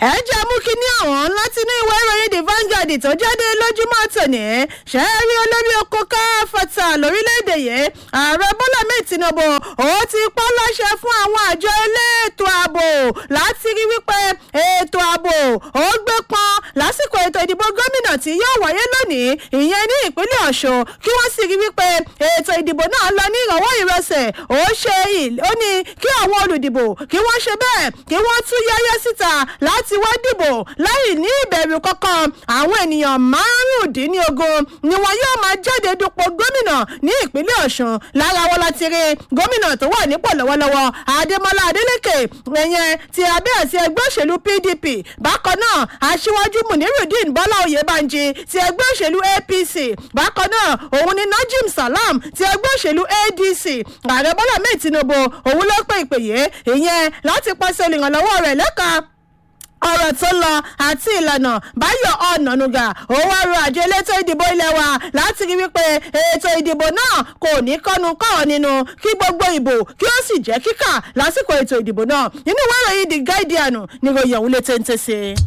ẹ jẹ́ mú kínní ọ̀hún láti inú ìwé ìròyìn the Vanguard tó jáde lójúmọ́ tòní ṣe é rí olórí oko káfọ́tà lórílẹ̀‐èdè yìí ààrẹ bọ́lá mẹ́ẹ̀ tinubu ó ti pọ́ láṣẹ fún àwọn àjọ elétò ààbò láti rí wípé ètò ààbò ó gbé pọn lásìkò ètò ìdìbò gómìnà tí yóò wáyé lónìí ìyẹn ní ìpínlẹ̀ ọ̀ṣun kí wọ́n sì rí wípé ètò ìdìbò náà lọ ní ìrànwọ́ ìrẹsẹ̀ ó ṣe ó ní kí àwọn olùdìbò kí wọ́n ṣe bẹ́ẹ̀ kí wọ́n tún yẹ́yẹ́ síta láti wá dìbò láì ní ìbẹ̀rù kankan àwọn ènìyàn márùndínlógún ni wọn yóò máa jáde dupò gómìnà ní ìpínlẹ̀ ọ̀ṣun lára wọn láti rí gómìnà tó wà nípò lọ́wọ́lọ́wọ́ adémọlá adélèké ẹ̀yẹn ti abẹ́ àti ẹgbẹ́ òṣèlú pdp bákan náà aṣíwájú munirudeen bọ́lá oyèbánjí ti ẹgbẹ́ òṣèlú apc bákan náà òun ni najim salam ti ẹgbẹ́ òṣèlú adc ààrẹ bọ́lá mẹ́ẹ̀ tinubu òun ló pè ìpè yìí ìyẹn láti pàṣẹ olùrànlọ́wọ́ rẹ̀ lẹ́ka ọ̀rọ̀ tó lọ àti ìlànà báyọ̀ ọ̀nànúgà ó wá ro àjọ elétò ìdìbò ilé wa láti rí wípé ètò ìdìbò náà kò ní kọ́nu kọ́ nínú kí gbogbo ìbò kí ó sì jẹ́ kíkà lásìkò ètò ìdìbò náà nínú ìwé ìròyìn the guardian ni ròyìn òun lè téńté sí i.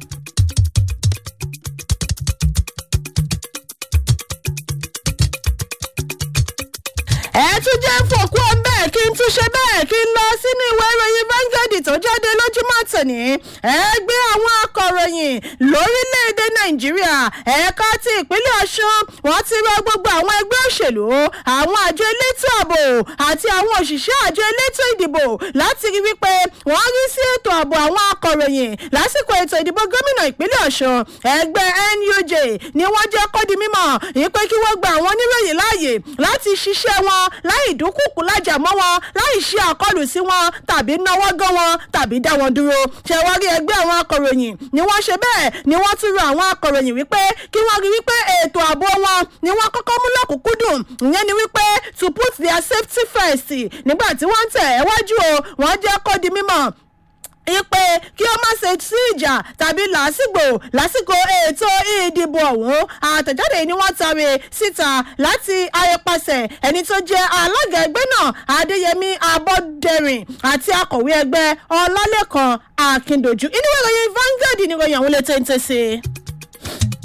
ẹ tún jẹ́ fòkú ọ̀nbẹ́ kí n tún ṣe bẹ́ẹ̀ kí n lọ sínú ìwé ìròyìn Vanguard tó jáde lójúmọ́ tòní ẹgbẹ́ àwọn akọ̀ròyìn lórílẹ̀‐èdè Nàìjíríà ẹ̀ka ti ìpínlẹ̀ Ọ̀ṣun wọ́n ti rọ gbogbo àwọn ẹgbẹ́ òṣèlú àwọn àjọ elétò ààbò àti àwọn òṣìṣẹ́ àjọ elétò ìdìbò láti rí wípé wọ́n rí sí ètò ààbò àwọn akọ̀ròyìn lásìkò ètò ìdìbò gómìnà ìpínlẹ̀ Ọ̀ṣun ẹgbẹ́ NUJ ni wọ́n jẹ́ kó di mímọ̀ ìpè kí wọ́n gba àwọn oníròyìn láàyè láti ṣiṣẹ́ wọn láì dúnkùkù lájà mọ́ wọn láì ṣe àkọlù sí wọn tàbí náwó gán wọn tàbí dá wọn dúró ṣẹwárí ẹgbẹ́ àwọn akọ̀ròyìn ni wọ́n ṣe bẹ́ẹ̀ ni wọ́n tún rọ àwọn akọ̀ròyìn wípé kí wọ́n rí wípé ètò ààbò wọn ni wọ́n kọ́kọ́ mú lọ́kùnkúndùn ìyẹn ni wípé to put their safety first nígbà tí wọ́n ń tẹ̀ ẹ́ wájú o wọ́n jẹ́ kó di mímọ̀ ipe kí ó má ṣe sí ìjà tàbí làásìgbò lásìkò ètò ìdìbò ọ̀hún àtẹ̀jáde ni wọ́n tari síta láti ayẹpasẹ̀ ẹni tó jẹ́ alága ẹgbẹ́ náà adéyẹmí abọ́dẹrìn àti akọ̀wé ẹgbẹ́ ọlálẹ́kan akíndojú inú ìròyìn Vanguard ni ìròyìn àwọn ilé téńté sí i.